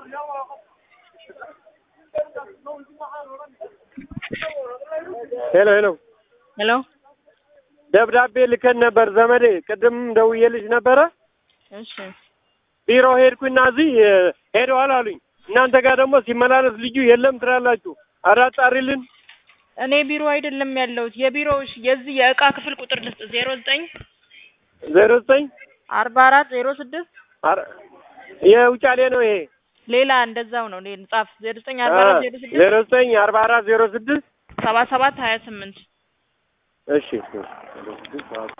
ሄሎ ሄሎ ሄሎ ደብዳቤ ልከን ነበር ዘመዴ፣ ቅድም ደውዬልሽ ነበረ። እሺ ቢሮ ሄድኩና እዚህ ሄደዋል አሉኝ። እናንተ ጋር ደግሞ ሲመላለስ ልጁ የለም ትላላችሁ። ኧረ አጣሪልን። እኔ ቢሮ አይደለም ያለሁት የቢሮው እሺ፣ የዚህ የእቃ ክፍል ቁጥር ልስጥ ዜሮ ዘጠኝ ዜሮ ዘጠኝ አርባ አራት ዜሮ ስድስት የውጫሌ ነው ይሄ። ሌላ እንደዛው ነው ሌላ ጻፍ ዜሮ ዘጠኝ አርባ አራት ዜሮ ስድስት ዜሮ ዘጠኝ አርባ አራት ዜሮ ስድስት ሰባ ሰባት ሀያ ስምንት እሺ